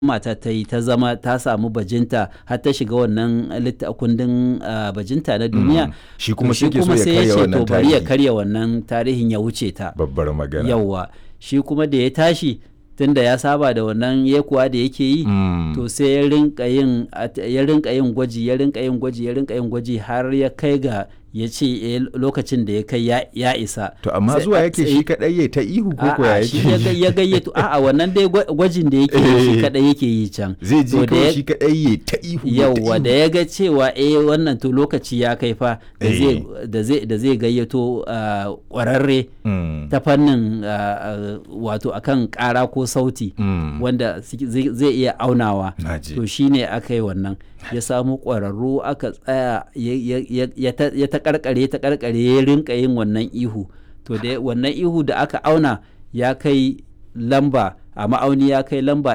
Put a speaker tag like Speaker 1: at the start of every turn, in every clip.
Speaker 1: mata ta yi ta zama ta samu bajinta har ta shiga wannan litta- kundin ah, bajinta na duniya
Speaker 2: Shi kuma
Speaker 1: to
Speaker 2: shi ke so ya
Speaker 1: sai
Speaker 2: karya
Speaker 1: ce
Speaker 2: wannan
Speaker 1: to bari ya
Speaker 2: tarihi.
Speaker 1: karya wannan tarihin ya wuce ta
Speaker 2: babbar magana
Speaker 1: yawwa shi kuma da ya tashi tunda ya saba da wannan yekuwa da yake yi
Speaker 2: Mm.
Speaker 1: to sai ya rinka yin at- ya rinka yin gwaji ya rinka yin gwaji ya rinka yin gwaji har ya kai ga ya ce eh, lokacin da ya kai ya, ya isa
Speaker 2: to amma
Speaker 1: Sai
Speaker 2: zuwa
Speaker 1: a
Speaker 2: yake
Speaker 1: tsaye-
Speaker 2: shi kadai ya ta ihu ko ko ya
Speaker 1: A'a, shi ya ga-
Speaker 2: yake
Speaker 1: ya gayyato a'a wannan dai gwa- gwajin da yake yi shi
Speaker 2: Eh.
Speaker 1: kadai yake yi can
Speaker 2: zai
Speaker 1: To
Speaker 2: ji
Speaker 1: da
Speaker 2: kawai
Speaker 1: ya-
Speaker 2: shi kadai ya ta ihu ya ta
Speaker 1: yauwa
Speaker 2: ihu.
Speaker 1: da ya ga cewa eh wannan to lokaci ya kai fa da
Speaker 2: Eh.
Speaker 1: zai da zai da zai gayyato ah, kwararre
Speaker 2: Mm.
Speaker 1: ta fannin ah, ah, wato akan kara ko sauti
Speaker 2: Mm.
Speaker 1: wanda suke- zai zai iya aunawa
Speaker 2: Naji.
Speaker 1: to shine aka yi wannan ya samu ƙwararru aka tsaya ya- ya- ya- ya ta- ya ta karkare ta karkare ya rinka yin wannan ihu to da wannan ihu da aka auna ya kai lamba a ma'auni ya kai lamba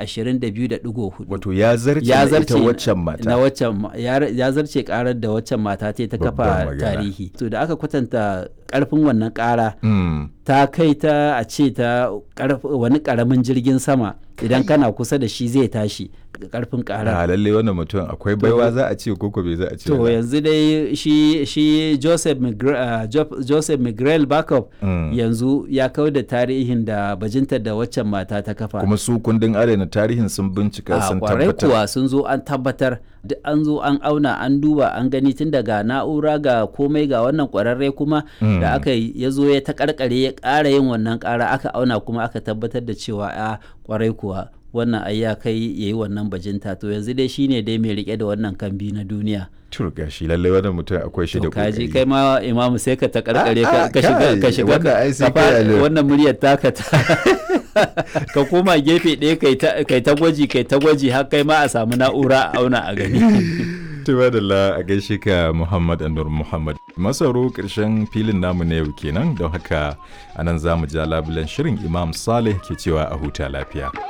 Speaker 1: 122.4
Speaker 2: wato ya zarce
Speaker 1: ya
Speaker 2: na
Speaker 1: zarce
Speaker 2: ita waccan mata
Speaker 1: na waccan ma- ya ra- ya zarce karar da waccan mata ta yi ta
Speaker 2: Babbar
Speaker 1: kafa
Speaker 2: magana.
Speaker 1: tarihi to da aka kwatanta karfin wannan kara
Speaker 2: Mm.
Speaker 1: ta kai ta a ce ta karf- wani karamin jirgin sama idan kana kusa da shi zai tashi karfin kara
Speaker 2: a lalle wannan mutum akwai baiwa za a ce koko bai za a ce
Speaker 1: to
Speaker 2: ba.
Speaker 1: yanzu dai shi shi Joseph Migre, uh, Jo- Joseph Miguel Backup
Speaker 2: Mm.
Speaker 1: yanzu ya kau da tarihin da bajintar da waccan mata ta kafa
Speaker 2: kuma su kundin adana tarihin sun bincika
Speaker 1: a
Speaker 2: sun
Speaker 1: kwarai
Speaker 2: tabbatar
Speaker 1: kuwa sun zo an tabbatar duk an zo an auna an duba an gani tun daga na'ura ga komai ga wannan kwararre kuma
Speaker 2: Mm.
Speaker 1: da aka yi ya zo ya ta karkare ya ƙara yin wannan ƙara aka auna kuma aka tabbatar da cewa a kwarai kuwa wannan ai ya kai ya yi wannan bajinta to yanzu dai shine dai mai rike da wannan kambi na duniya
Speaker 2: turga shi lalle wannan mutum akwai shi da
Speaker 1: to kaji
Speaker 2: kokari
Speaker 1: kai ma imamu sai ka ta karkare
Speaker 2: Ah,
Speaker 1: ka
Speaker 2: ah,
Speaker 1: ka shiga
Speaker 2: kai,
Speaker 1: ka shiga
Speaker 2: wannan ai sai
Speaker 1: ka fara-
Speaker 2: kai alert.
Speaker 1: wannan muryar taka ta ka koma gefe ɗaya kai ta kai ta gwaji kai ta gwaji har kai ma a samu na'ura a auna a gani
Speaker 2: Tuba da la a gaishe ka Muhammad Anur Muhammad. Masaro ƙarshen filin namu na yau kenan don haka anan za mu ja labulen shirin Imam Saleh ke cewa a huta lafiya.